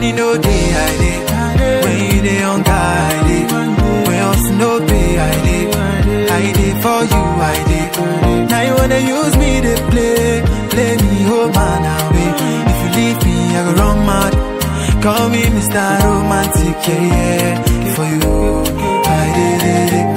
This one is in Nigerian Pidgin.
money no day, I dey. When you dey on guy, I dey. When else no pay, I dey. I dey for you, I dey. Now you wanna use me to play, play me, oh man, away. If you leave me, I go run mad. Call me Mr. Romantic, yeah, yeah. For you, I did it.